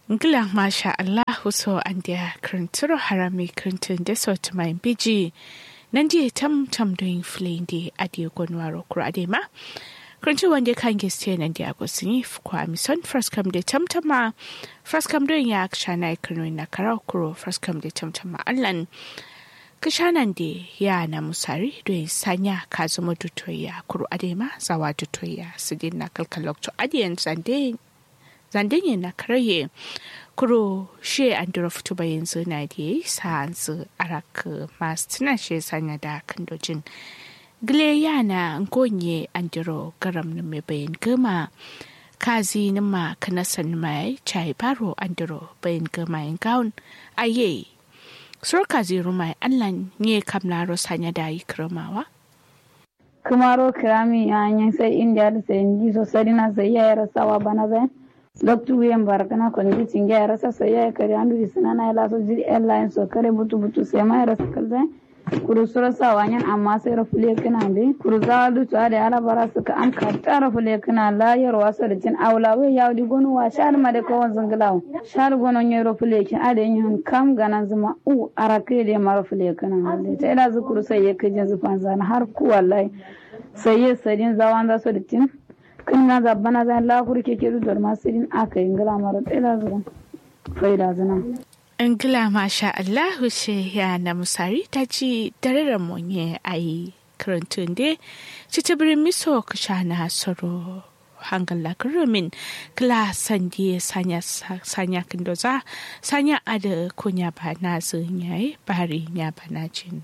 Ngila masha Allah so an dia krinturo harami krintin de so to my biji. Nandi tam tam doing flein di adi gonwaro kurade ma. Krintu wande kan geste nan dia go sini kwa mison first come de tam tama. First come doing ya kshana ikunu na karakuro first come de tam tama allan. Kishanan de ya na musari doing sanya kazumo dutoya kuru adema zawa dutoya sidin na kalkalok to adiyan zande zandenye na karaye kuro she an dura fito ba yanzu na da sa su arak masu tuna she sanya da kandojin gile yana ngonye an duro garam na mai bayan gama kazi na ma kanasan mai chai baro an duro bayan gama yin gaun aye sur kazi rumai allan ne kamlaro sanya da yi kirmawa kumaro kirami yanyin sai india da sai ndi so sarina sai ya rasawa bana zai loktu wiyen barakana kondi tinge ya rasa sai ya kare andu di sinana ya laso jiri airline so kare butu butu sai ma ya rasa kalzai kuru sura sa wanyan amma sai rafule kana be kuru za du to da ala bara suka am ka ta rafule kana la yar wasa da tin awla we ya di gonu wa shar ma da kawon zangalaw shar gono nye rafule kin ade yin kam ganan zuma u arake da ma rafule kana le ta ila zukuru sai ya kajin zufan zana har ku wallahi sai ya sadin zawan za so da tin kin na zabbana zan la kuru ke ke da ma sidin aka yin gala mara ta ila zuwa faida zana Ingila masha Allahu ce ya na musari ta ci dararen monye a yi karantun de ci ta birin miso ka sha na soro hangal la kurumin kla sandi sanya sanya kindoza sanya ada kunya ba na zun yayi bari nya ba na jin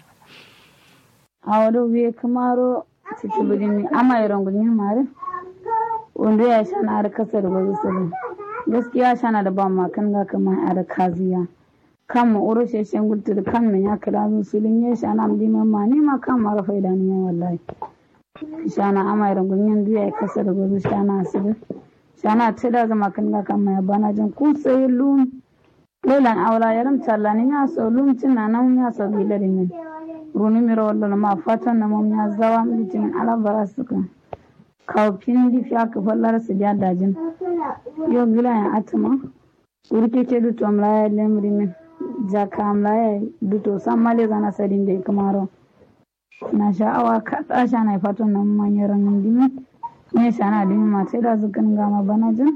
a wado wiye kamaro ci ta birin ama yi rangunin mare wanda ya sha na har kasar wasu sirri gaskiya sha na da ba ma kan ga kamar a kaziya kan mu uro sheshen gultur kan min ya kira zu sulin ya shana amdi mamma ne ma kan mara faida ne wallahi shana amai rangun yan duya ya kasa da gozu shana asibi shana ta da zama kan ga kan mai bana jin kun sai lum lelan aula yaram talla ni ya so lum tin na nan ya so bi da min runi miro wallo ma fatan na mom ya zawa mi tin ala bara suka kawfin di fiya ka fallar su ja dajin yo gila ya atama urke ke du tom la lemri min jakam la duto sammale zana sadin da kamaro na sha'awa ka tsasha na fatan nan manyan dimi ne shana dimi ma sai da zukan gama bana jin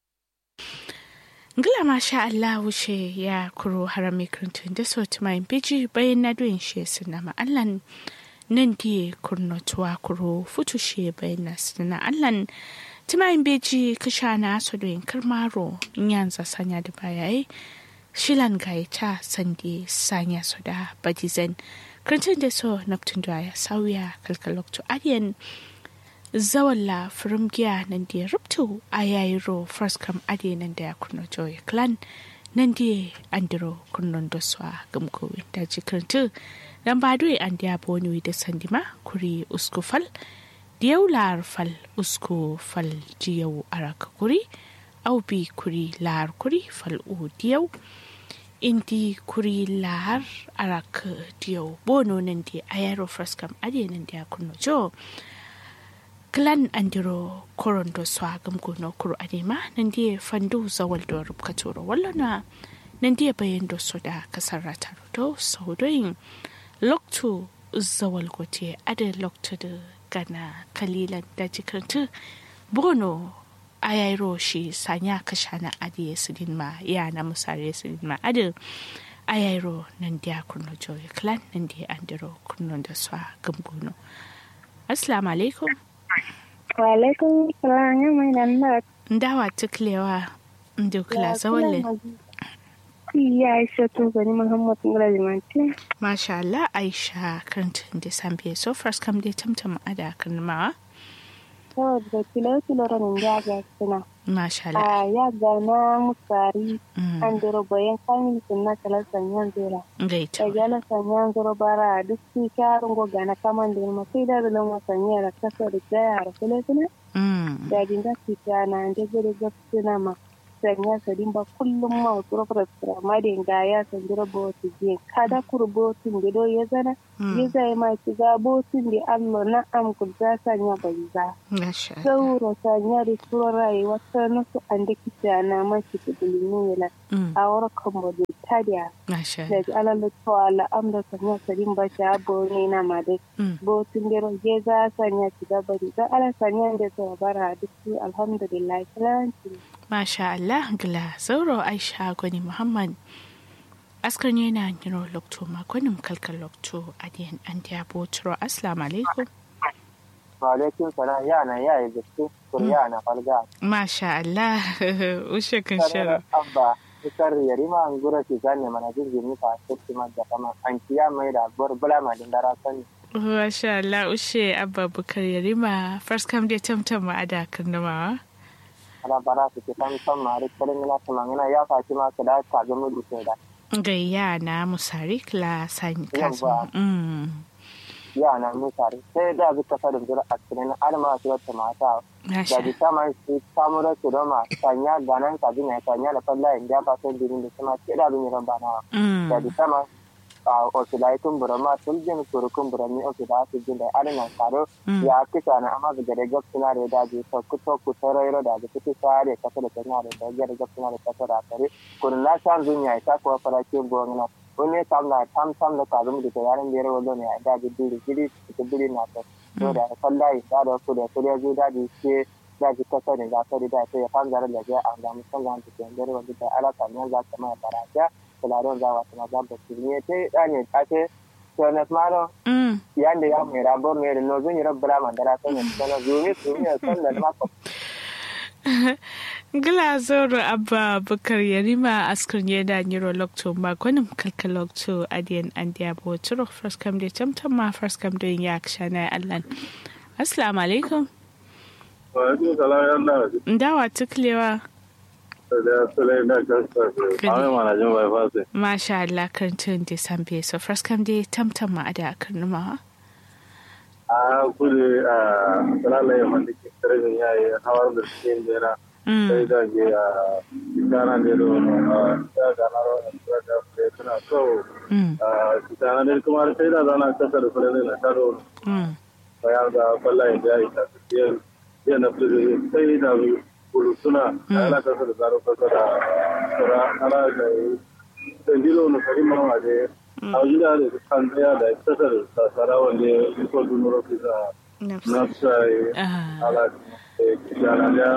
Ngila masha Allah wuce ya kuro harami kirintun da so tumayin biji bayan na doyin shi suna ma'allan nan diye kurnotuwa kuro futu shi bayan na suna allan tumayin beji kasha na so doyin karmaro yanzu sanya da bayayi shilan gaita sande sanya so da badizan kirintun da so naftun da ya sauya kalkaloktu adiyan zawalla firmgiya nan da ya rubtu a yayiro first kam adiyan nan da ya kurno joy clan nan da andiro kurnon da su a gamkowin da ji kirintun dan ba doy an da boni da sandima kuri usku fal diyau lar fal usku fal jiyau araka kuri au bi kuri lar kuri fal u diyau indi kuri lar arak diyau bono nan di ayaro fraskam ade nan dia kunno jo klan andiro korondo swagam gono kuro adema nan di fandu zawal do rubkatoro wallana nan di bayan do soda kasarata do saudoyin loktu zawal gote ada loktu da gana kalilan da jikartu bono ayairo shi sanya kashana adi sidin ma ya na musare sidin ma adi ayairo nan dia kurno joy clan nan dia andiro kurno da swa gamgono assalamu alaikum wa alaikum salam ya mai nan da ndawa tuklewa ndukla zawalle ya aisha to gani muhammad ngala limanti masha Allah aisha kantin da sambiye so first kam dai tamtam ada kan ma to da kilo kilo ran ya ga suna masha Allah a ya ga na musari an dero bayan kamin sunna kala sanyan zera gaita da gala sanyan zero bara duk su karun go gana kaman da ma sai da lan wasanya da kasa da jaya da kilo kilo da dinga fita na da gure ga suna ma sanya sadin ba kullum ma wasu rafra ma da ga ya sandira botu je kada kur botun da do ya zana ya zai ma ki ga botun da Allah na am ku za sanya banza Masha Allah. sauro sanya da turon rayuwa ta nasu an da kita na ma ki ta bilimi yana Mm. a warkan ba da tadiya Masha da Allah. ji alal to ala amda sanya sadin ba sha bo ne na ma dai Mm. botun da je za sanya ki ga bari za ala sanya da ta bara duk alhamdulillah salanci Masha Allah gila sauro Aisha Gwani Muhammad. Askar ne na niro lokto makonin kalkal lokto adiyan an diya botro. Assalamu alaikum. Walaikun salam yana ya yi gaske kuriya na falga. Masha Allah. Ushe kan shirin. Abba ikar yarima an gura ki zane mana jirgin nufa sirki da kama an kiya mai da bar bula ma din dara sani. Masha Allah ushe abba bukar yarima first come dai tamtam ma ada karnamawa. Ana bara su ke san san ma rik kalin ina tuma ina ya faci ma ka da ka ga mu duke da. Gayya na musari kla sani kazo. Yawwa. Mm. Ya na mu sare sai da zuka fadin jira a cikin alma su wata mata. Da Masha. di sama su samu da su doma sanya ganan ka dina sanya da falla in da fa sai dinin da kuma ke da bin ran bana. Da Mm. di sama a osilai kun burama tuljin kurukun burami osila su jin da alinan karo Mm. ya kisa na amma daga da gab suna da daji to kuto ku tarairo da ga kuto sare kasa da tana da daga da gab suna da kasa da kare kun na san zunya ita ko fara ke gona wani tam na tam tam da kazum da yaran da yaro ne da ga duri gidi da duri na ta to da sallai da da ku da ku da zu daji ke daji kasa ne za ta da ta ya fanzara da ga an ga musan ga ta da yaro da ala kan za ta mai baraka kularon za wa ta ga ba ne ta da ne ta ce to na smaro Mm. yanda ya mai rabor ne da nozun yi rabbala mandara ta ne sana zumi su ne san da maka Gila zoro abba bukar yarima askar ne da niro lokto makonin kalkal lokto adiyan an diya botro first come dai tamtam ma first come dai ya kshana Allah. Assalamu alaikum. Wa'alaikun salam ya Allah. Ndawa tuklewa. Da Sulai na kasta ce. Ame mana jin bai fasi. Masha Allah karantun da sambe so first come dai tamtam ma ada karnumawa. A kudu a salalai wanda ke karfin yayi hawar da suke jera. Sai Mm. da ke a gana ne da wani a gana rawar da da fure suna so. Mm. A kitana ne kuma sai da zana kasa da fure ne na karo Mm. bayan da kwallaye da ya yi ta tafiyar yana fure sai da bulu suna ana kasa da zaro kasa da sura ana da dandilo na karin mawa da a gida da kan tsaya da kasar sasara wanda ya yi ko dunuro fisa na Nafsa. sai Ah. ala kijana da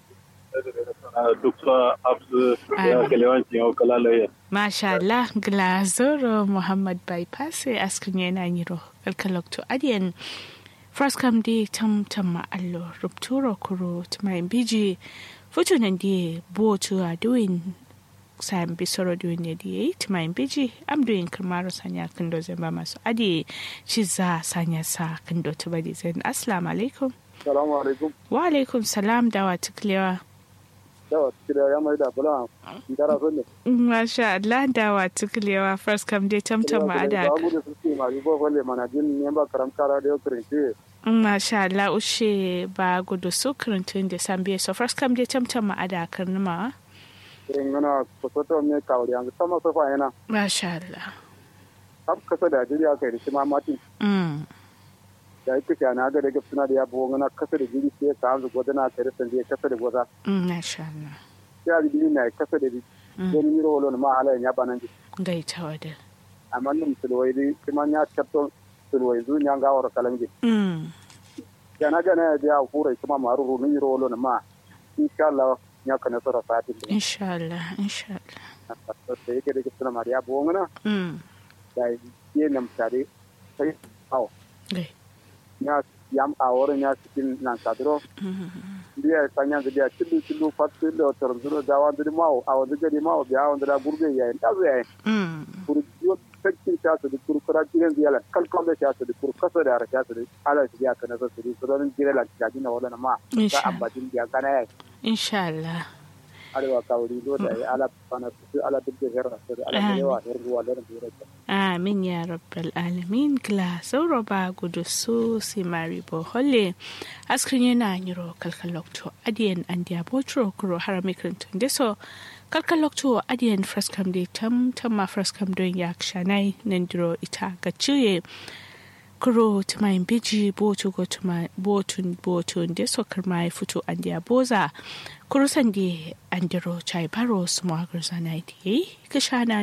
duk sa absu ya kalewancin yau kalalaye Masha Allah gila zoro Muhammad bypass askan yana niro kalkal lokto adiyan first come dai tamtam ma allo rupturo kuro tumayin biji futunan dai botu a doing sayan bisoro doing ne dai tumayin biji am doing kamaro sanya kando zai ba masu adi ci za sanya sa kando tuba di zai assalamu alaikum salamu alaikum wa alaikum salam dawa tuklewa yawa kida ya mai da bula dara so ne Masha Allah dawa tuklewa first come dai tamtam ma ada ba gudu su ce ma ribo kwalle mana jin ne ba karam kara da yau kirinci Masha Allah ushe ba gudu su kirintun da sambiya so first come dai tamtam ma ada karnuma irin yana kusoto mai kawari yanzu sama sofa yana Masha Allah har kasa da jiri aka yi shi ma mati mm. da yake ke na ga da gafi na da ya buwa ngana kasa da jiri sai ka hanzu gwada na kare san ya kasa da gwada mm, Masha Allah ya da jiri na kasa da jiri Mm. don miro wala ma ala ya banan ji gaita wada amma nin sulwai di kuma ya tabto sulwai zu nya ga wara kalange mm. ya na ga na ya hura kuma maru ru miro wala ma insha Allah ya kana sara sati Insha Allah Insha Allah da yake da gafi na mariya buwa ngana mm. da ye nam tare sai aw gai ya yam a wurin ya cikin nan kadro biya sanya da biya cilu cilu fatu da tor zuro da wa da mawo a wanda gari mawo biya wanda da gurbe ya ta zo ya mm. kuru yo sakin ta su da kuru kura kiran ziyala kal kal da ta su da kuru kasa da ta su da ala su biya kana su da su don jira la ta dina wala ma Insha da abadin biya kana ya Insha Allah arewa kawuri do da ala bana su ala duk da herra su ala da yawa herruwa da da amin ya rabbal alamin kla sauro ba gudu su si mari bo holle askrin yana nyiro kalkalokto adiyan andiya botro kuro harami krintun deso kalkalokto adiyan fraskam de tam tam ma fraskam don yak shanai nandiro ita gachuye kuro tumayin biji botu go tuma botun botun de sokar mai fito andiya boza kuro sandi andiro chai baro smagar zanai di kashana